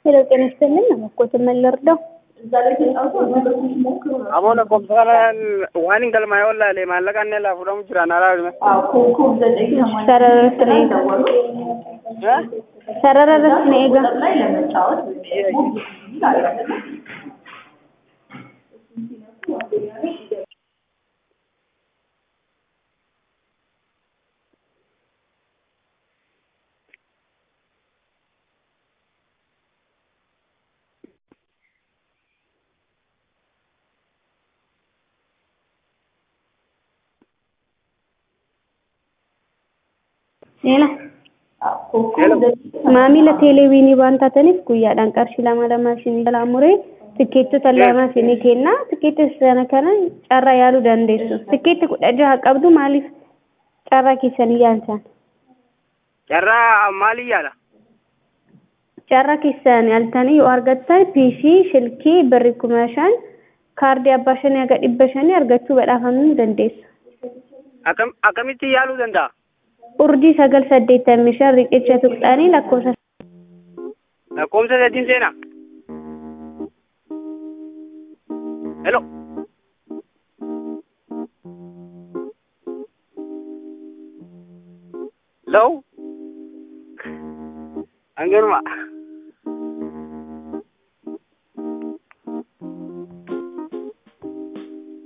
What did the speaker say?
ሄሎ ጤና ይስጥልኝ እባክዎትን ምን ልርዳው? Amoon lakkoofsaan waan hin galmaa'e ollaalee maallaqa inni laa fudhamu jiraan alaa sarara irratti na eega. Sarara irratti na eega. Eela. Maamila teeleewwiinii waan taataniif guyyaadhaan qarshii lama lama isinii jalaa muree tikkeettota lama isinii kenna. Tikkeettota sana kana carraa yaaluu dandeessu. Tikkeetti kudha jaha qabdu maaliif carraa keessanii yaaltan? Carraa maalii yaala? Carraa keessan yaaltanii yoo argattan piisii, shilkii, birri kuma shan, kaardii abbaa shanii haga dhibba shanii argachuu badhaafamuu dandeessu. Akkam akkamitti yaaluu danda'a? Urjii sagal saddeettamii shan riqicha tuqxanii lakkoofsa Lakkoofsa sadiin seenaa. Hello. Hello. Hangaruma.